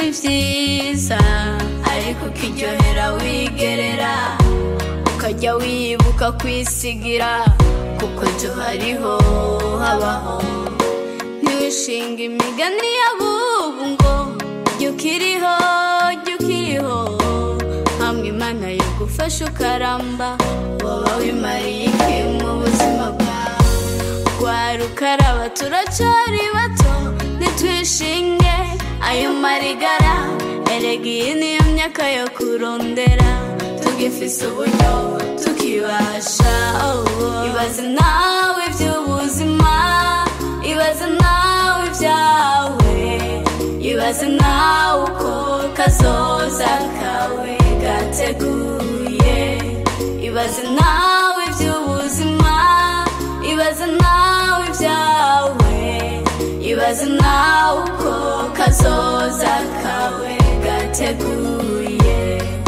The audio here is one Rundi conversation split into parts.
vyiza ariko ukiryohera wigerera ukajya wibuka kwisigira kuko ejo hariho habaho ntiwishinga imigani y'abubu ngo jya ukiriho jya ukiriho hamwe imana yo gufasha ukaramba waba wimariye iki mu buzima bwawe rwara ukaraba turacari bato ntitwishinge ayo marigara erega iyi niyo myaka yo kurondera tugifise uburyo tukibasha oh, oh. ibaze nawe iby'ubuzima ibaze nawe ibyawe ibaze nawe uko kazoza kawe gateguye ibaze nawe iby'ubuzima ibaze nawe ibyawe ibaze nawe uko kazoza kawe gateguye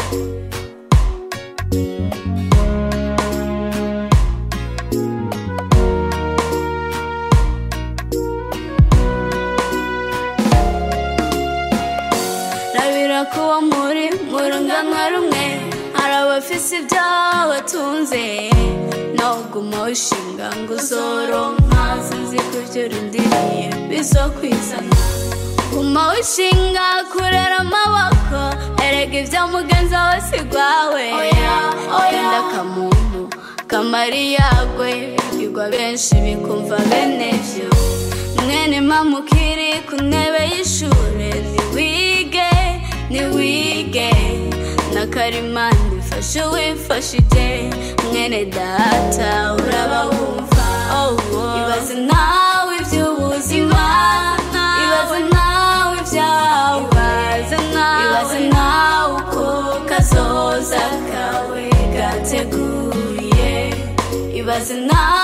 rabira kuba muri mu runganwa rumwe hari abafise ibyo batunze noguma wishinga ngo uzoronka sinzi ko ibyo urindiriye bizokwizana guma wishinga kurera amaboko erega ibyo mugenzi wawe si rwawe enda akamuntu kamariyagwe bigirwa benshi bikumva bene vyo mwene mama ukiri ku ntebe y'ishure niwige niwige n'akarimani fashe wifashije mwene data uraba wumva oh, oh. ibaze nawe iby'ubuzima ibaze nawe ibyawe ibaze nawe uko kazoza kawe gateguye ibaze nawe